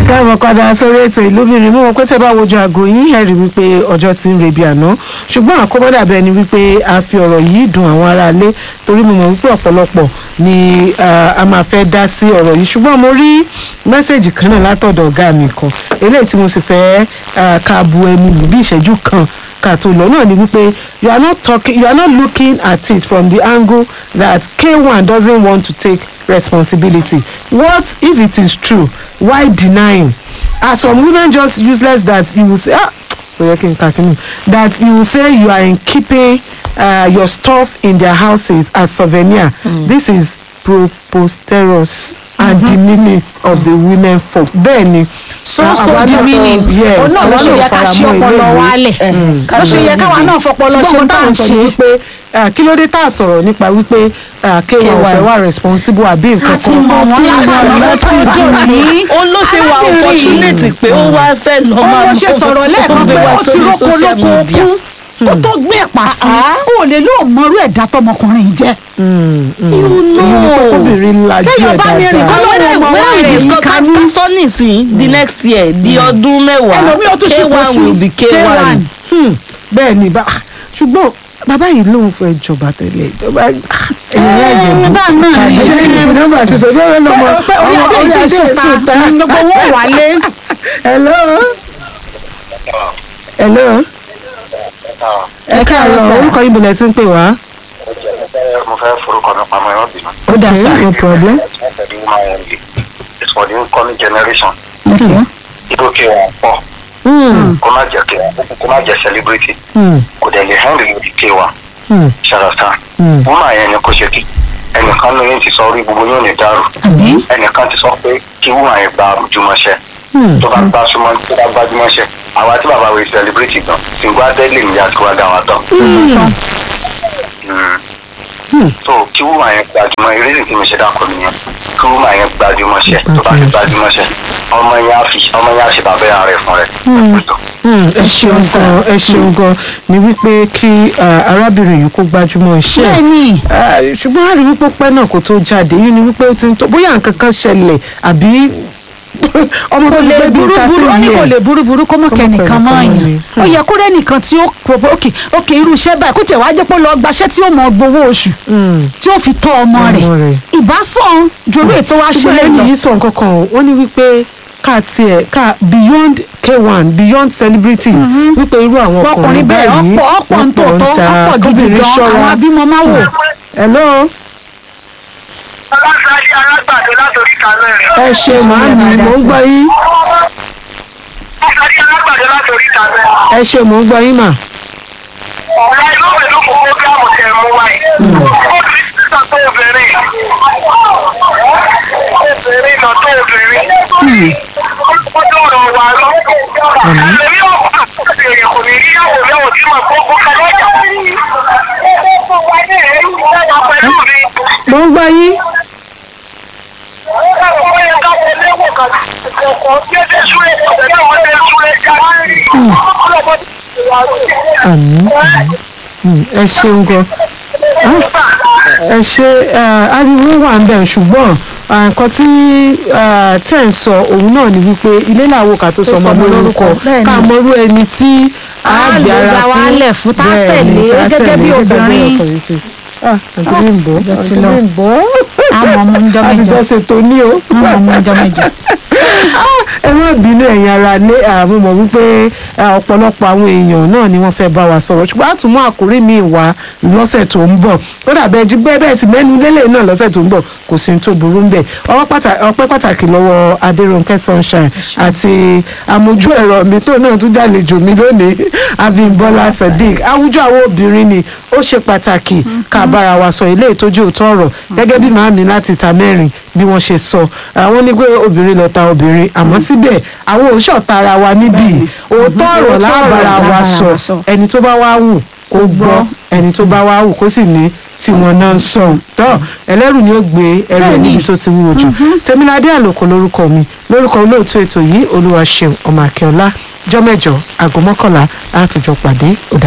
káàbọ̀ padà sórí ètò ìlúbìnrin mú wọn pé tẹ́ bá wojú aago yín ẹ̀ rí wípé ọjọ́ ti ń rebi àná ṣùgbọ́n àkóbọ́dà bẹ́ẹ̀ ni wípé a fi ọ̀rọ̀ yìí dùn àwọn aráalé torí mo mọ̀ wípé ọ̀pọ̀lọpọ̀ ni ah, a máa fẹ́ dá sí ọ̀rọ̀ yìí ṣùgbọ́n mo rí mẹ́sẹ̀gì kan náà látọ̀dọ̀ ọ̀gá mi kan eléyìí tí mo sì fẹ́ ah, ká bu ẹnu lù bí ìṣẹ́jú kan ká tó lọ náà ni wípé you are not talking you are not looking at it from the angle that K1 doesn't want to take responsibility what if it is true why denying are some women just useless that you will say ah oye kin kakinu that you will say you are in keeping uh, your stuff in their houses as souvenir mm. this is preposterous and demeaning of the women folk bẹ́ẹ̀ ni so àwa so náà- demeaning yes òun náà ló àwa ṣe náà yẹ ká fara ṣe mọ́ ọpọlọ eléyìí. wálẹ̀ ló ṣe yẹ káwa náà fọpọlọ ṣe ṣùgbọ́n tá à táwọn ń sọ ṣe ni wípé ah, kí ló dé tá a sọ̀rọ̀ nípa wípé ah, K1 ò K1. fẹ́ wà responsible àbí nǹkan àti kan mọ̀ wọ́n látàrí lọ́tún dùn ní. ó ló ṣe wà Arábìnrin unfortunate pé ó wá fẹ́ lọ ó máa ló ṣe sọ̀rọ̀ lẹ́ẹ̀kan pé ó ti róko lóko okun ó tó gbé ẹ̀pà sí ó lè lóò mọrú ẹ̀dá tọmọkùnrin jẹ́. you èyí ni pé kóbìnrin lajú ẹ̀ Téèyàn bá ní rìn kọ́ dáadáa ló- when Ọmọ wa we rẹ̀ discuss yíká ká ní- sọ nísìn the next year di ọdún mẹ́wàá ẹlòmíì ó tún ṣe kó K1 sí will be K1 Hmm, bẹ́ẹ̀ ni bá ṣùgbọ́n bàbá yìí lóun fẹ́ jọba tẹ́lẹ̀ ìjọba ẹ̀yìn ẹ̀jẹ̀ bá náà ní ẹ̀jẹ̀ nọ́mbà sí tó bẹ́ẹ̀ lọ́mọ pé orí ọmọ ọjọ́ orí ọjọ́ ìṣèṣùta ìṣèta gbogbo owó wálé. hello hello ẹ káàárọ̀ orúkọ yìí bọ̀lẹ̀ sí ń pè wá. mo fẹ́ forúkọ mi pamọ́ ẹ̀rọ bínú. ó dà sí no problem. Ẹ̀dí woman only. It's for the incoming generation. Okay. Ibo kí wọn pọ̀. Hmm, Kó má jẹ́ kí wọn kó má jẹ́ celebrity. hmm, Kò dẹ̀ lè hẹ́ndì lórí kí wọn. hmm, Ṣàràtà. hmm. Woman yẹn ni kò ṣe kí. Ẹnìkan ló yẹn ti sọ orí gbogbo yóò ní dàrú. Ẹnìkan ti sọ pé kí woman yẹn gba ojúmọ́ṣẹ́. Hmm. Tó bá gbá súnmọ́ tó bá gbájúmọ́ṣẹ́. Àwa tí bàbá wẹ̀ celebrity gan. Sìngbà dẹ́lì ni àti wá dá wa tán. Mm. so kí woman yẹn gbajúmọ̀ eré ní tí mo ṣe dákọ nìyẹn kí woman yẹn gbajúmọ̀ ṣe tó bá fi gbajúmọ̀ ṣe ọmọ yẹn á fi ọmọ yẹn á ṣe bàbá yẹn rẹ fún rẹ. Hmm, ẹ ṣeun gan ẹ ṣeun gan ni wípé kí ah, arábìnrin yìí kó gbájúmọ́ iṣẹ́ ẹ̀. bẹ́ẹ̀ni Ah, ṣùgbọ́n a rí wípé pẹ́ náà kó tó jáde yìí ni wípé ó ti ń tó bóyá nǹkan kan ṣẹlẹ̀ àbí ọmọ tó kò ti lè gbé bíi burúburú ó ní thirteen kò lè years. burúburú kó mọ̀ Kó mọ̀ kẹ́nìkan kẹ́nìkan mọ́ mọ́ yàn ni. ó yẹ kó rẹ́nìkan tí ó kò òkè òkè irú iṣẹ́ báyìí kó tẹ̀ wá jẹ́ pé ó lọ gbaṣẹ́ tí ó mọ̀ gbowó oṣù Hmm. tí ó fi tọ́ ọmọ Ọmọ rẹ̀ rẹ̀. ìbásàn jòlú ètò wa ṣe ṣùgbọ́n lè lẹ́yìn lọ. yìí sọ nǹkan kan o wọ́n ní wípé ká tiẹ̀ ká beyond K1 beyond celebrities wípé irú àwọn ọkùnrin ọkùnrin bẹ́ẹ̀ báyìí ọ̀pọ̀ ọ̀pọ̀ ń wọ́n pọ̀ tòótọ́ ta, ọ̀pọ̀ gidi kóbìnrin gan ṣọ́ra. àwọn abímọ máa wò. hello ọlọ́sàdé alágbàdo látòrí kàlẹ́ rẹ̀. ẹ ṣe màámi mò ń gbọ́ yín ọlọ́sàdé alágbàdo látòrí kàlẹ́. ẹ ṣe mò ń gbọ́ yín mà. ọ̀la inú mi ló kó programu tẹ̀ mú wáyé. ó ti sísọ tó obìnrin. obìnrin náà tó obìnrin. ó dọ̀rọ̀ wà lọ. ẹlẹ́mi ọ̀pá èèyàn kò ní yíyàwó lẹ́wọ̀n tí mà kó kó kalẹ́ ọ̀jà. pẹ̀lú mi. mò ń gbọ́ yín àmín Hmm, ẹ ṣeun gan ẹ ṣe eh, ariwo wà ń bẹ̀ ṣùgbọ́n ah, nǹkan tí ah, tẹ̀ ń sọ òun náà ni wípé ilé làwọn kà tó sọ ọmọ sọmọ lórúkọ lórúkọ, bẹ́ẹ̀ ni. ká mọrú ẹni tí Á á lè gbé ara dá wa fún lẹ̀ fún, tá a Bẹ́ẹ̀ ni, tẹ̀lé tá a gẹ́gẹ́ bí tẹ̀lé obìnrin. ọkùnrin sí. Ah, àǹtí Bímbọ́ ọjọ́ ti àǹtí lọ. Bímbọ́ àmọ́ ọmọ ń jọ a ti mẹ́jọ jọ ṣètò ní o àmọ́ ọmọ ń jọ mẹ́jọ. ẹ má bínú ẹ̀yin ara lé àmú mọ̀ wípé ah, ọ̀pọ̀lọpọ̀ àwọn èèyàn náà ni wọ́n fẹ́ bá wa sọ̀rọ̀ ṣùgbọ́n a tún mú àkórí mi wá lọ́sẹ̀ tó ń bọ̀ ó dàbẹ́ jí bẹ́ẹ̀ bẹ́ẹ̀ sì mẹ́nu lélẹ̀ náà lọ́sẹ̀ tó ń bọ̀ kò sí ní tó burú ń bẹ̀ ọwọ́ pàtà- ọpẹ́ pàtàkì lọ́wọ́ Adérónkẹ́ Sunshine àti amójú ẹ̀rọ mi tó náà tún jàlejò mi lónìí Abímbọ́lá Sadiq àwùjọ àwọn obìnrin ni ó ṣe pàtàkì ká bára wa sọ ilé ìtọ́jú òótọ́ ọ̀rọ̀ gẹ́gẹ́ bí màámi láti ta mẹ́rin bí wọ́n ṣe sọ àwọn ní pé obìnrin lọ́ta obìnrin àmọ́ síbẹ̀ àwọn òṣọ̀ta ara wa níbí òótọ́ ọ̀rọ̀ lábàrá wa sọ ẹni tó bá wá wù kó gbọ́ ẹni tó bá wá wù kó sì ní tiwọn náà ń sọ tọ́ ẹlẹ́rù ni ó gbé ẹrù ẹ̀ níbi tó ti wúwo jù tèmiládé àlòkò lórúkọ mi lórúkọ olóòtú ètò yìí olúwaṣeun ọmọ akẹ́ọ́lá jọ́mẹ́jọ aago mọ́kànlá àtòjọ pàdé ọ̀dà